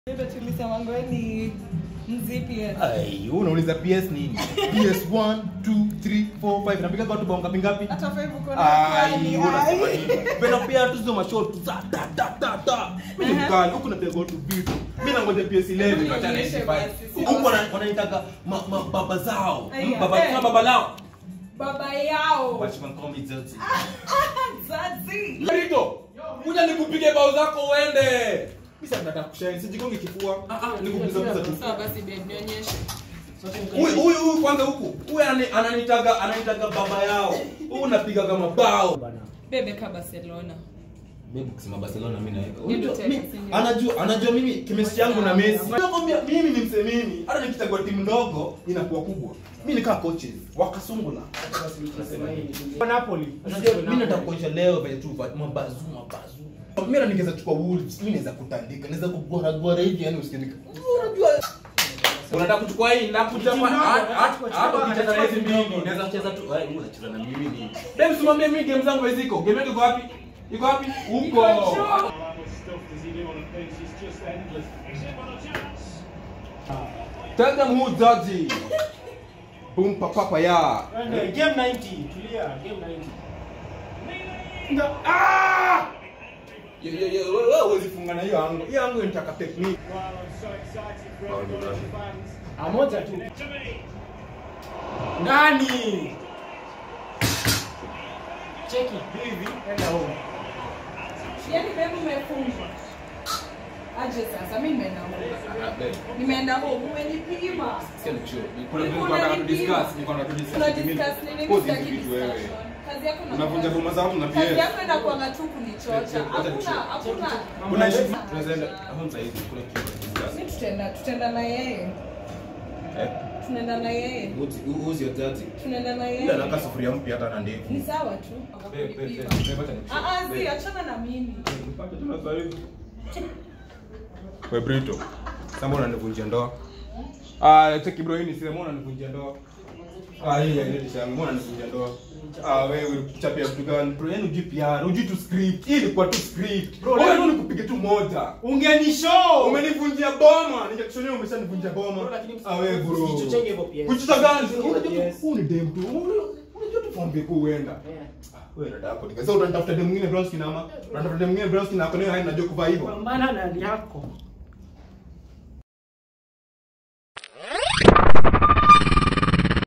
Bebe tulisema ngoni mzipi Ai, wewe unauliza PS nini? PS1, 2, 3, 4, 5. Napiga kwa watu bao ngapi ngapi? hata five uko na Ai, kwani, wewe unasema ai. nini? Pena pia tu hizo mashot za da da da da. Mimi ni Aha. mkali, huku napiga watu vitu. Mimi nangoja PS11 Hebu na tena nionyeshe 95. basi, si Huku wana- basi. wananitaka ma- ma- baba zao. Aya, Baba eh. kama baba lao. baba yao Watchman call me Zoti. zazi Rito, kuja nikupige bao zako uende. Mimi sasa nataka kushine, sijigonge kifua. Ah ah, nikupiga tu. sawa basi babe nionyeshe Huyu huyu huyu kwanza huku. Huyu anani- ananitaga ananitaga baba yao. Huyu napiga kama bao. bebe ka barcelona Mimi kusema Barcelona mimi naweka. Ndio Unajua, tena, mi- si ndio? Anajua anajua mimi chemistry yangu na Messi. Nakwambia mimi ni msemini. Hata nikichagua timu ndogo inakuwa kubwa. Mimi nikaa coaches wakasungula. Napoli. Mimi nataka kuonyesha leo vile tu va- mabazu mabazu. Mimi na ningeza chukua Wolves, mimi naweza kutandika, naweza kugwara gwara hivi yani usikinika. Unajua Unataka kuchukua hii na kuchapa hata ukicheza na hizi mbili unaweza kucheza tu wewe unacheza na mimi ni. Dem simwambie mimi game zangu ziko. Game yako iko wapi? Iko wapi? Huko. Tell them who Zazi. Boom papa papa ya. Eh, Game 90. Tulia. Game 90. Ah! Yo yo yo wewe huwezi funga na hiyo ango. Hiyo ango inataka technique. Ah, moja tu. Ndani. Cheki hivi enda home. yani bebe umefungwa aje sasa mi nimeenda home nimeenda home umenipima Kuna vitu Ulikuwa tunataka tu unanipima. discuss, niko na tu discuss. Tuna discuss nini? Pause Sitaki hizi vitu wewe. discussion. Kazi yako na Unavunja boma zangu na kazi PS. yako inakuanga tu kunichocha Check, check, hakuna check. hakuna Kuna issue tunaweza enda hapo sasa hivi kuna kitu cha discuss. mi tutaenda tutaenda na yeye Eh? tunaenda na yeye Who's- who's your daddy? tunaenda na Ila yeye anakaa sufuria mpya hata na ndevu. ni sawa tu Babe, babe, Kunipima. babe, babe, acha nikushike. Ah, ah, zi Babe. achana na mimi Nipate tu na sasa hivi. We Brito, sasa mbona unanivunjia ndoa? Ah, cheki bro, hii ni sema mbona unanivunjia ndoa? Ah, hii ya nini shangu, mbona unanivunjia ndoa? Ah, wewe ulichapia vitu gani? Bro, yani hujui PR, hujui tu script. Hii ilikuwa tu script. Bro, wewe ndio nikupige tu moja. Ungenishow. Umenivunjia boma, ningekushonea umeshanivunjia boma. Bro, lakini Ah, wewe bro. usijichochenge hivyo PS. Kuchuta gani? Usijichochenge Unajua tu PS. huu ni dem tu. Unajua tu form yako huenda. Yeah. Wewe dada yako nika. Sasa utanitafuta dem mwingine brown skin ama? Unatafuta dem mwingine brown skin na hapo naye najua kuvaa hivyo. Pambana na hali yako.